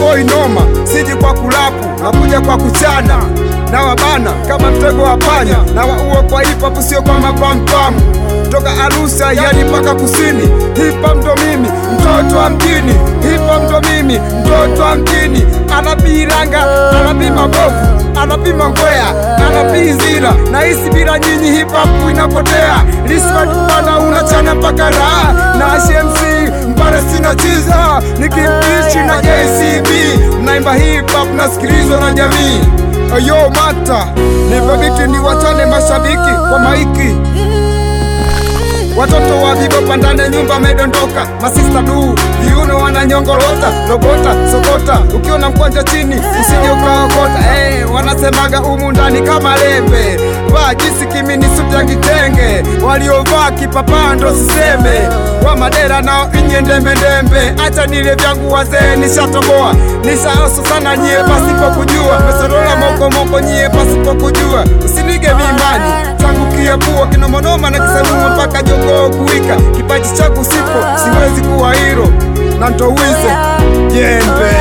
boy noma, siji kwa kulapu, nakuja kwa kuchana na wabana kama mtego wa panya na waua kwa hip hop, sio kwa mapampamu toka Arusha yani mpaka kusini. Hip hop ndo mimi mtoto wa mjini, hip hop ndo mimi mtoto wa mjini. Anabii ranga, anabii mabovu, anabii mangwea, anabii zira na hisi bila nyinyi hip hop inapotea. Respect bana, unachana mpaka raha na HMC mpare sina chiza nikimpichi na JCB mnaimba hip hop nasikilizwa na jamii. Ayo mata nipe biti ni wachane mashabiki kwa maiki Watoto wa vivo pandane nyumba medondoka, masista du viuno wananyongorota, logota sokota, ukiona mkwanja chini usije ukaokota. Hey, wanasemaga umu ndani kama lembe, vaa jinsi kimini suti ya kitenge, waliovaa kipapaa ndo siseme, wa madera nao inye ndembendembe. Acha nile vyangu wazee, nishatoboa nishaoso sana nyie pasipo kujua, mesorola mokomoko nyie pasipo kujua, usinige mimani changu kiepua kinomonoma na kisanuma mpaka jogoo kuwika. Kipaji changu sipo, siwezi kuwa hiro na ntowize jembe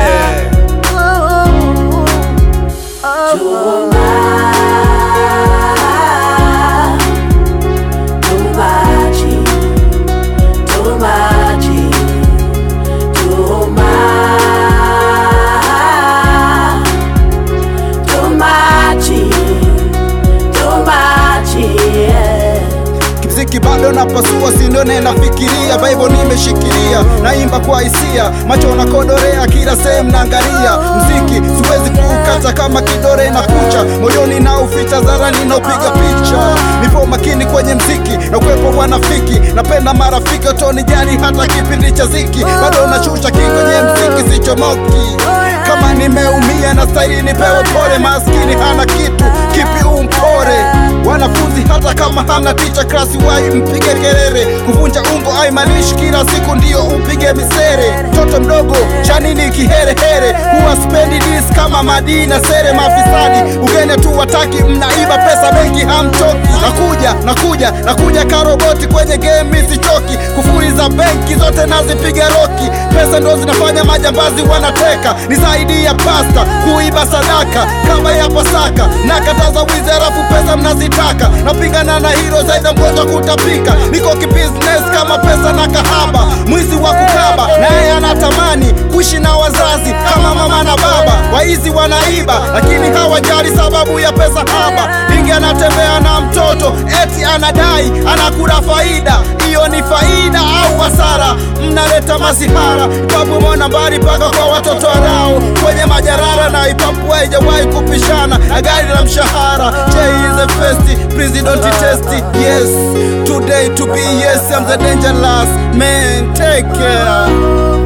Mziki bado napasua, sindone nafikiria, Bible nimeshikilia, naimba kwa hisia, macho nakodorea, kila sehemu naangalia. Mziki siwezi kuukata kama kidore na kucha, moyoni na uficha, zarani na upiga picha. Nipo makini kwenye mziki na ukwepo wanafiki, napenda marafiki watonijali hata kipindi cha ziki, bado nashusha kingo kwenye mziki, sichomoki kama nimeumia na staili nipewe pole, maskini hana kitu, kipi umpore wanafunzi hata kama hana ticha klasi wai mpige kelele kuvunja ungo aimanishi kila siku ndiyo upige misere mtoto mdogo chanini kiherehere huwa spendi dis kama madina sere mafisadi ugene tu wataki mnaiba pesa benki hamtoki nakuja nakuja nakuja karoboti kwenye game sichoki kufuri za benki zote nazipiga roki pesa ndo zinafanya majambazi wanateka ni zaidi ya pasta kuiba sadaka kama ya pasaka nakataza wizi halafu pesa mnazitaka napigana na hilo zaidi mgonjwa kutapika niko kibusiness kama pesa na kahaba mwizi wa kukaba naye anatamani kuishi na wazazi kama mama na baba waizi wanaiba lakini hawajali sababu ya pesa haba ingi anatembea na mtoto eti anadai anakula faida hiyo ni faida au hasara mnaleta masihara ipapu mona mbali paka kwa watoto warao kwenye majarara na ipapu haijawahi kupishana na gari la mshahara J is the first please don't test it yes today to be yes I'm the dangerous man take care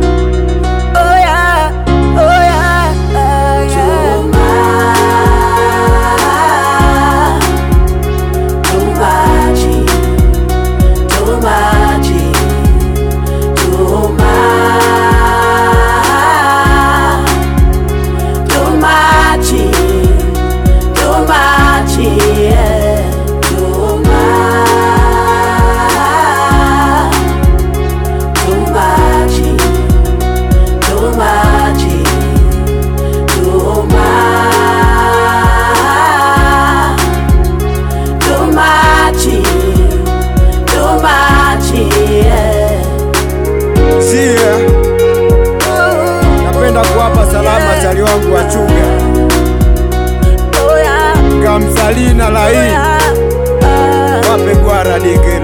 sia napenda kuwapa salama chali wangu wa chuga gamzalina lai wape gwara dige